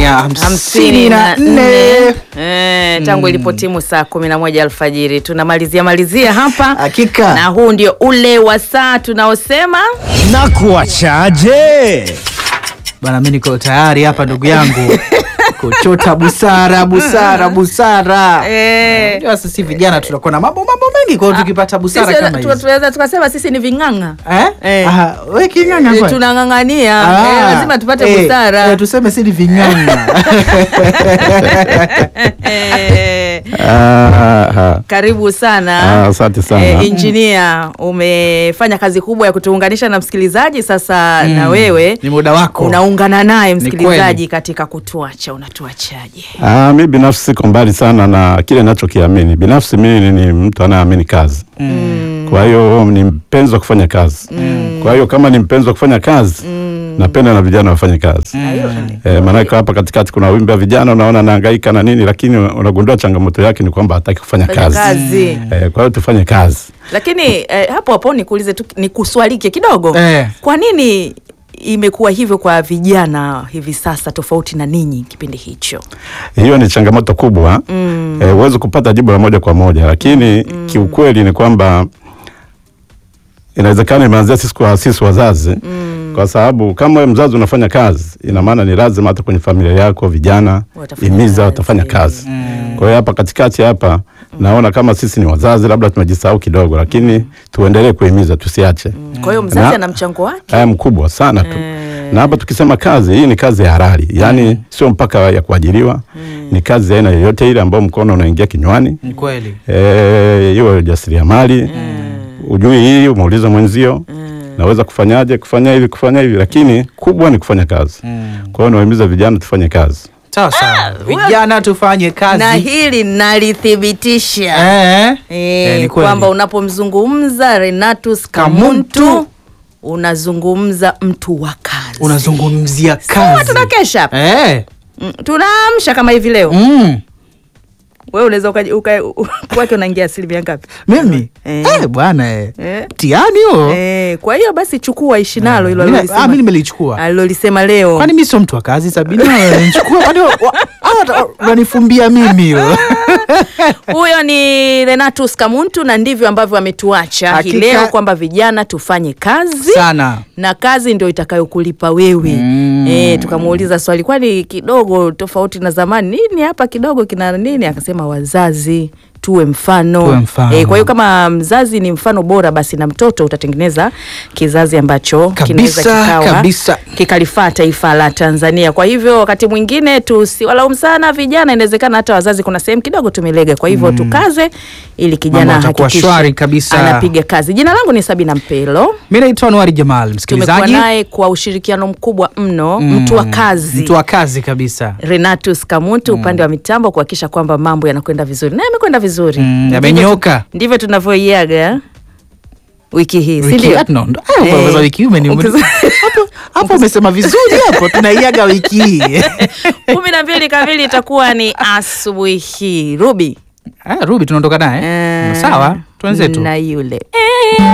ya hamsini na nne Eh, tangu ilipotimu saa kumi na moja alfajiri tunamalizia malizia hapa Hakika. na huu ndio ule wa saa tunaosema na kuachaje? bana, mi niko tayari hapa ndugu yangu kuchota busara busara busara. Eh. Unajua sisi vijana tunakuwa na mambo mambo mengi, kwa hiyo tukipata busara Sisi kama tu- hizi tunaweza tukasema sisi ni ving'ang'a eh? Eh. Aha, we king'ang'a Eh, kwani? tunang'ang'ania Ah, eh, lazima tupate eh, busara eh, tuseme si ni ving'ang'a Eh, Aha. karibu sana Ah, asante sana. Eh, injinia umefanya kazi kubwa ya kutuunganisha na msikilizaji sasa na wewe ni muda wako unaungana naye Ni msikilizaji kweli. katika kutuacha unatuachaje Ah, mi binafsi siko mbali sana na kile nachokiamini. Binafsi mimi ni mtu anayeamini kazi kwa hiyo ni mpenzi wa kufanya kazi kwa hiyo kama ni mpenzi wa kufanya kazi napenda na vijana wafanye kazi eh, maanake hapa katikati kuna wimbi wa vijana unaona nahangaika na nini, lakini unagundua changamoto yake ni kwamba hataki kufanya Fanya kazi, kazi. Eh, kwa hiyo tufanye kazi. lakini eh, hapo hapo nikuulize tu nikuswalike kidogo Eh. kwa nini imekuwa hivyo kwa vijana hivi sasa tofauti na ninyi kipindi hicho hiyo ni changamoto kubwa Eh, huwezi kupata jibu la moja kwa moja lakini kiukweli ni kwamba inawezekana imeanzia sisi kwa sisi wazazi kwa sababu kama wewe mzazi unafanya kazi ina maana ni lazima hata kwenye familia yako vijana Watafanya imiza kazi. watafanya kazi kwa hiyo hapa katikati hapa naona kama sisi ni wazazi labda tumejisahau kidogo lakini tuendelee kuhimiza tusiache kwa hiyo mzazi Na- ana mchango wake haya mkubwa sana tu na hapa tukisema kazi hii ni kazi ya halali yaani sio mpaka ya kuajiriwa ni kazi ya aina yoyote ile ambayo mkono unaingia kinywani ni kweli Eh, iwe ujasiriamali ujui hii umeuliza mwenzio naweza kufanyaje kufanya hivi kufanya hivi lakini kubwa ni kufanya kazi kwa hiyo nawahimiza vijana tufanye kazi sawa sawa vijana tufanye kazi na hili nalithibitisha eh, Eh, eh, ni kweli. kwamba unapomzungumza Renatus Kamuntu. Kamuntu unazungumza mtu wa kazi. unazungumzia Sawa, kazi tunakesha hapa. eh. Mm, tunaamsha kama hivi leo. mm. Wewe unaweza ukaji- uka- u- kwake unaingia asilimia ngapi? mimi Eh. eh, bwana eh. Eh. tiani huo Eh, kwa hiyo basi chukua ishi nalo hilo Mimi- alilolisema- ah, mimi nimelichukua alilolisema leo. kwani mi sio mtu wa kazi sabini nichukua kwani wa- wa- hawa wata- wananifumbia mimi hiyo Huyo ni Renatus Kamuntu na ndivyo ambavyo ametuacha hii Hakika. leo kwamba vijana tufanye kazi sana na kazi ndio itakayokulipa wewe Mm. e, tukamuuliza swali kwani kidogo tofauti na zamani nini hapa kidogo kina nini akasema wazazi tuwe mfano, Tuwe mfano. Eh, kwa hiyo kama mzazi ni mfano bora basi na mtoto utatengeneza kizazi ambacho kinaweza Kabisa, kikawa kabisa. kikalifaa taifa la Tanzania. Kwa hivyo wakati mwingine tusiwalaumu sana vijana, inawezekana hata wazazi kuna sehemu kidogo tumelega. Kwa hivyo tukaze ili kijana Mambo yatakuwa ahakikishe shwari kabisa. anapiga kazi. Jina langu ni Sabina Mpelo mi naitwa Anuari Jamal tumekuwa msikilizaji naye kwa ushirikiano mkubwa mno mtu wa kazi mtu wa kazi kabisa Renatus Kamuntu upande wa mitambo kuhakikisha kwamba mambo yanakwenda vizuri na yamekwenda vizuri Mm, Ndivyo yamenyoka. tu- ndivyo tunavyoiaga wiki hii si Wiki- ndio? ah, no, ndo- ah, Eh, umeweza wiki hii umeni- ukiz- hapo- hapo umesema vizuri hapo tunaiaga wiki hii kumi na mbili kamili itakuwa ni asubuhi hii rubi Ah, rubi tunaondoka naye Eh, sawa twenzetu na yule